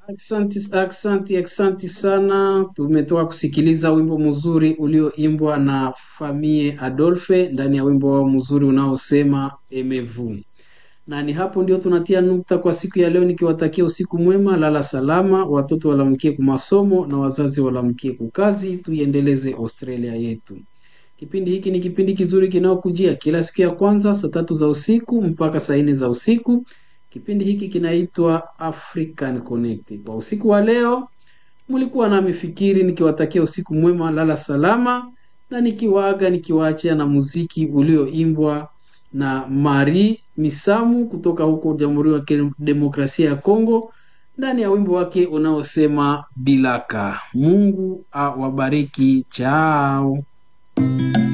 Aksanti, aksanti, aksanti sana. Tumetoka kusikiliza wimbo mzuri ulioimbwa na Famie Adolphe ndani ya wimbo wao mzuri unaosema Emevu. Na ni hapo ndio tunatia nukta kwa siku ya leo, nikiwatakia usiku mwema, lala salama, watoto walamkie kumasomo na wazazi walamkie kukazi. Tuiendeleze Australia yetu. Kipindi hiki ni kipindi kizuri kinaokujia kila siku ya kwanza saa tatu za usiku mpaka saa nne za usiku. Kipindi hiki kinaitwa African Connect. Kwa usiku wa leo mlikuwa nami Fikiri nikiwatakia usiku mwema, lala salama, na nikiwaaga nikiwaachia na muziki ulioimbwa na Mari Misamu kutoka huko Jamhuri ya Demokrasia ya Kongo ndani ya wimbo wake unaosema Bilaka. Mungu awabariki. Chao.